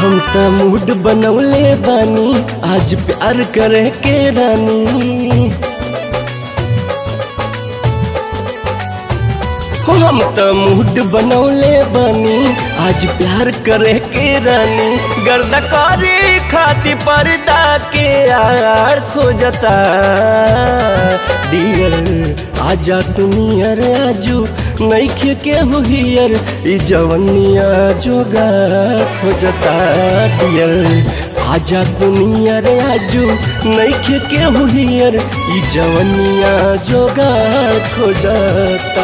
हम त मूड बनौले बानी आज प्यार करे के रानी हो हम त मूड बनौले बानी आज प्यार करे के रानी गर्दा करे खाती पर्दा के आड़ खोजता डियर आजा तुनियर आजू नैखे के हुहियर ई जवनिया जोगा खोजता डियर आजा दुनिया रे आजू नैखे के हुहियर ई जवनिया जोगा खोजता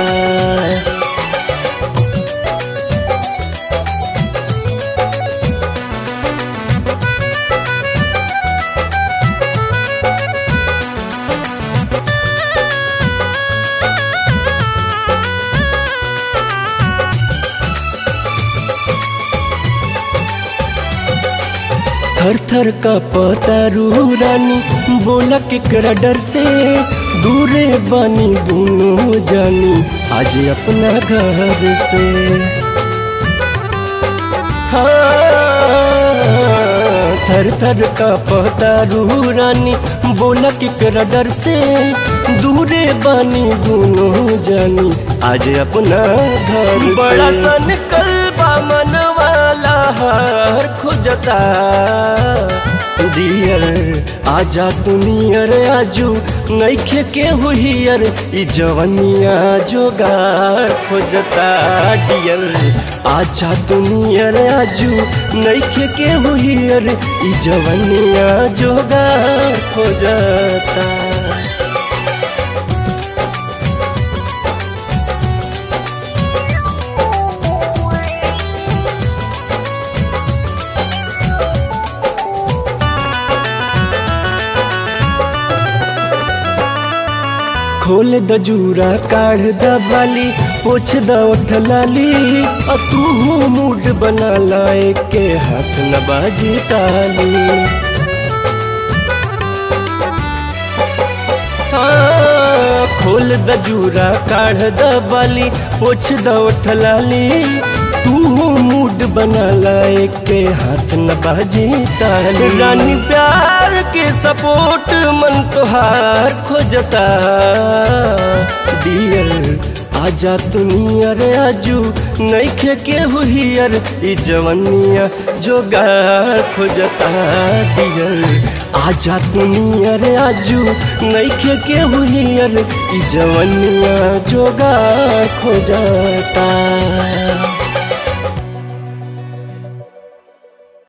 थर थर का पतारू रानी बोला केकरा डर से दूरे बानी दोनों जानी आज अपना घर से हाँ, थर थर का पतारू रानी बोला केकरा डर से दूरे बानी दोनों जानी आज अपना घर से बड़ा सन कलबा मनवाला हर खोजता डियर आजा दुनियर आजू नैखे के हुहियर ई जवनिया जोगार खोजता डियर आजा दुनियर आजू नैखे के हुहियर ई जवनिया जोगार खोजता खोल द जूरा काढ़ द बाली पोछ द उठ लाली आ तू मूड बना लाए के हाथ न बाजी ताली हाँ, खोल द जूरा काढ़ द बाली पोछ द उठ लाली तू मूड बना लाए के हाथ न बाजी ताली रानी प्यार के सपोर्ट मन तोहार खोजता डियर आजा दुनियर आजू नैखे के हुहियर ई जवनिया जोगार खोजता डियर आजा दुनियर आजू नैखे के हुहियर ई जवनिया जोगार खोजता